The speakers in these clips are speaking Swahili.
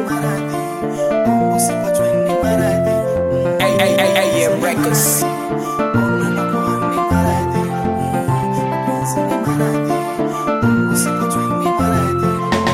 maradhi, usipatwe ni maradhi. AM Records. Unakuwa ni maradhi, mapenzi ni maradhi, usipatwe ni maradhi.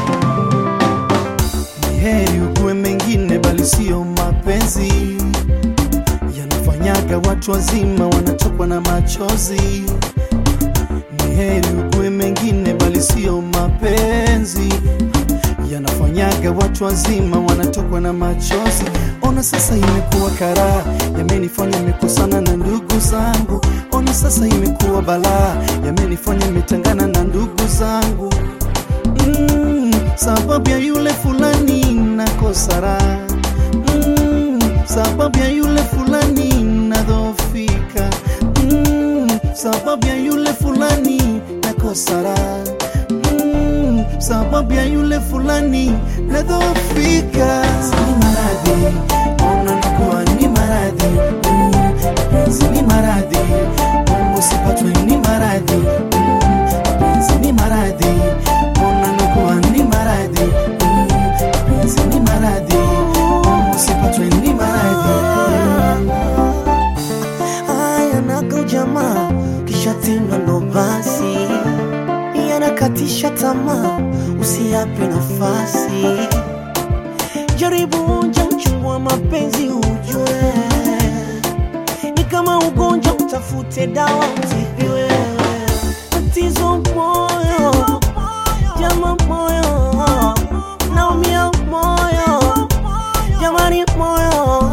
Ni heri ugue mengine bali sio mapenzi yanafanyaga watu wazima wanatokwa na machozi. Ni heri ugue mengine bali sio mapenzi yanafanyaga watu wazima wanatokwa na machozi. Ona sasa imekuwa karaa, yamenifanya nimekosana na ndugu zangu. Ona sasa imekuwa balaa, yamenifanya nimetangana na ndugu zangu mm, sababu ya yule fulani nakosa raha mm, sababu ya yule fulani nadhofika mm, sababu ya yule fulani nakosa raha mm, sababu ya yule fulani nadhofika. Ni maradhi, ona nakuwa ni maradhi mm, mapenzi ni maradhi mm, usipatwe ni maradhi mm, mapenzi ni maradhi ona nakuwa ni maradhi mm, mapenzi ni maradhi mm, usipatwe ni maradhi Haya naga ujamaa kisha tena ndo basi yanakatisha tamaa, usiyape nafasi. Jaribu onja uchungu wa mapenzi ujue, ni kama ugonjwa, utafute dawa utibiwe. Tatizo moyo, jama moyo, naumia moyo, jamani moyo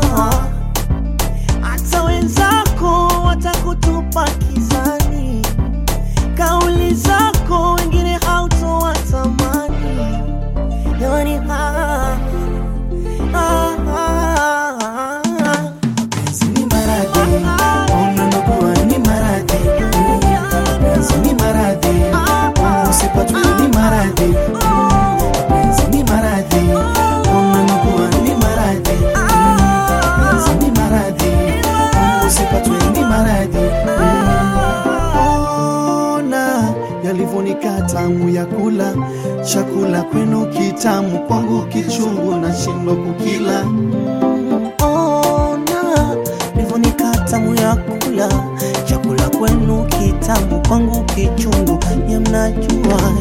hata wenzako watakutupa kizani, kauli zako wengine hautowatamani. Jamani, ah, ah, ah, ah. mapenzi ni maradhi ona nakuwa ni maradhi mm, mapenzi ni maradhi mm, usipatwe ni maradhi mm, mapenzi ni maradhi ona nakuwa ni maradhi mm, mapenzi ni maradhi mm, usipatwe ni maradhi ona yalivyonika tamu ya kula chakula kwenu kitamu kwangu kichungu na shindo kukila Ona nivonika tamu ya kula chakula kwenu kitamu, kwangu kichungu, ya mnajua